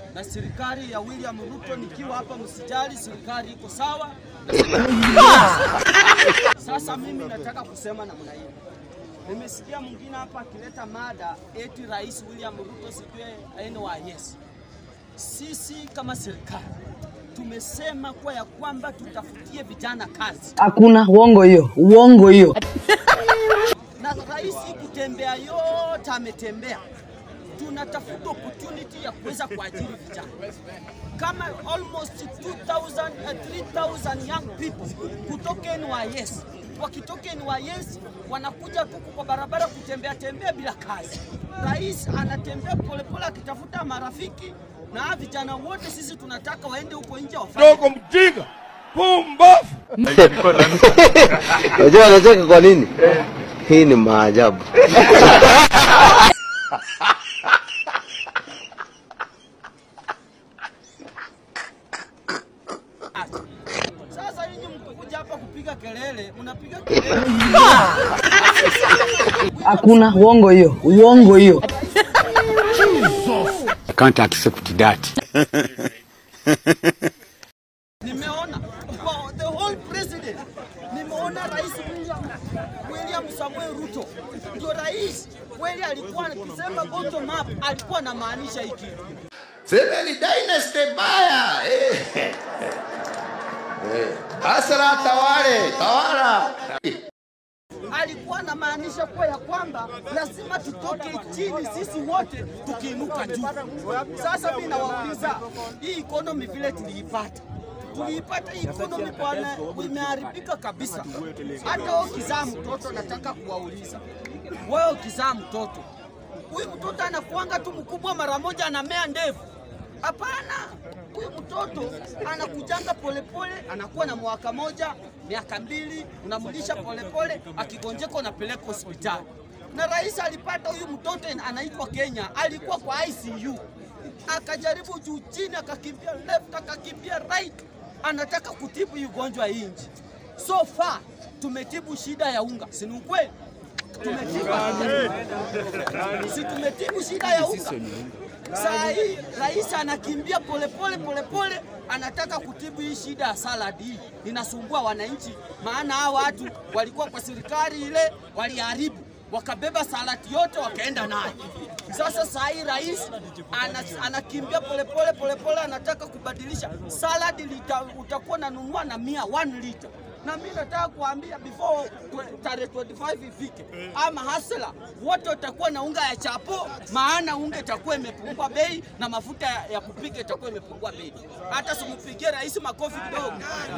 na serikali ya William Ruto, nikiwa hapa, msijali, serikali iko sawa. Sasa mimi nataka kusema namna hii. Nimesikia mwingine hapa akileta mada eti Rais William Ruto sijue NYS. Sisi kama serikali tumesema kwa ya kwamba tutafutie vijana kazi, Hakuna uongo hiyo, uongo hiyo. na rais kutembea yote ametembea. Tunatafuta opportunity ya kuweza kuajiri vijana kama almost 2000 uh, 3000 young people kutoka NYS. Wakitoka NYS wanakuja tu kwa barabara kutembea tembea bila kazi. Rais anatembea polepole akitafuta marafiki, na vijana wote sisi tunataka waende huko nje wafanye dogo mjinga pumbafu. Unajua anacheka kwa nini? Hii ni maajabu. kazi. Sasa nyinyi mkuja hapa kupiga kelele, mnapiga kelele Hakuna uongo hiyo, uongo hiyo. I can't accept that. Nimeona oh, the whole president, nimeona rais William, William Samuel Ruto ndio rais kweli. Alikuwa akisema bottom up, alikuwa anamaanisha hiki. Semeni dynasty baya. Eh. Eh. Asra tawale, tawala. alikuwa anamaanisha kuwa ya kwamba lazima tutoke chini sisi wote tukiinuka juu. Sasa mimi nawauliza, hii economy vile tuliipata tuliipata hii economy bwana, imeharibika kabisa. Hata wewe ukizaa mtoto, nataka kuwauliza wewe, ukizaa mtoto, huyu mtoto anakuanga tu mkubwa mara moja, anamea ndevu? Hapana, huyu mtoto anakujanga polepole, anakuwa na mwaka moja, miaka mbili, unamlisha polepole, akigonjeka unapeleka hospitali. Na rais alipata huyu mtoto anaitwa Kenya, alikuwa kwa ICU, akajaribu juu chini, akakimbia left, akakimbia right, anataka kutibu hii ugonjwa hii nchi. So far tumetibu shida ya unga, si ni ukweli? Tumetibu, si tumetibu shida ya unga? Saa hii rais anakimbia polepole polepole, anataka kutibu hii shida ya saladi hii inasumbua wananchi, maana hao watu walikuwa kwa serikali ile waliharibu, wakabeba saladi yote wakaenda nayo. Sasa saa hii rais ana, anakimbia polepole polepole, anataka kubadilisha saladi, lita, utakuwa nanunua na mia 1 liter na mimi nataka kuambia before twe- tarehe 25 ifike, ama hasla wote watakuwa na unga ya chapo, maana unga itakuwa imepungua bei na mafuta ya, ya kupika itakuwa imepungua bei. Hata simpigie rais makofi kidogo.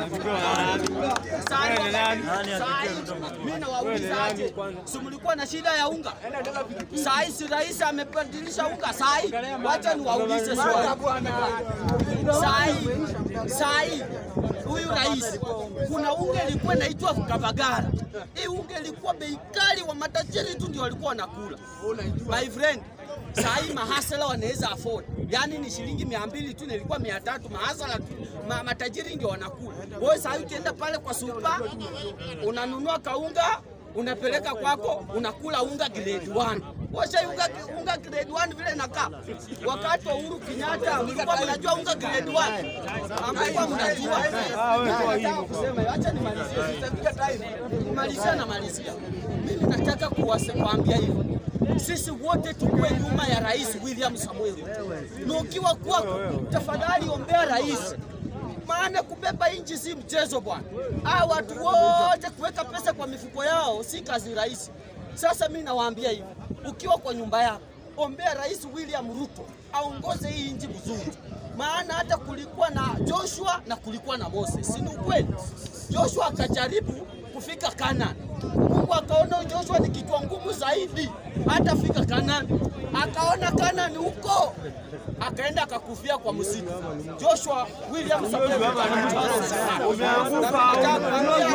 Mimi nawauliza aje, si mlikuwa na shida ya unga? Saa hii si rais amebadilisha unga saa hii? Wacha niwaulize swali. Saa hii saa hii huyu rais, kuna unga ilikuwa inaitwa Kavagara. Hii unga ilikuwa bei kali, wa matajiri tu ndio walikuwa wanakula. My friend, saa hii mahasala wanaweza afford, yaani ni shilingi mia mbili tu, na ilikuwa mia tatu mahasala tu, ma, matajiri ndio wanakula. Wewe saa hii ukienda pale kwa supa unanunua kaunga unapeleka kwako, unakula unga grade 1. Washa unga, unga grade 1 vile nakaa. Wakati wa Uhuru Kenyatta mlikuwa mnajua unga grade 1. Ambapo mnajua. Nataka kusema, acha nimalizie. Sitafika time. Kumalizia na malizia. Mimi nataka kuwase- kuambia hivi. Sisi wote tukue nyuma ya Rais William Samuel Ruto. Na ukiwa kwako, tafadhali ombea rais maana kubeba nchi si mchezo bwana. Hawa watu wote kuweka pesa kwa mifuko yao si kazi rahisi. Sasa mimi nawaambia hivi, ukiwa kwa nyumba yako, ombea Rais William Ruto aongoze hii nchi vizuri, maana hata kulikuwa na Joshua na kulikuwa na Moses, si ni ukweli? Joshua akajaribu kufika Canaan. Mungu akaona Joshua ni kichwa ngumu zaidi, hatafika Canaan. Akaona Canaan huko, akaenda akakufia kwa msitu. Joshua William Samuel Ruto anamchora sana. Nataka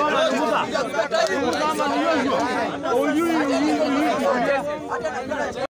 kuambia Joshua,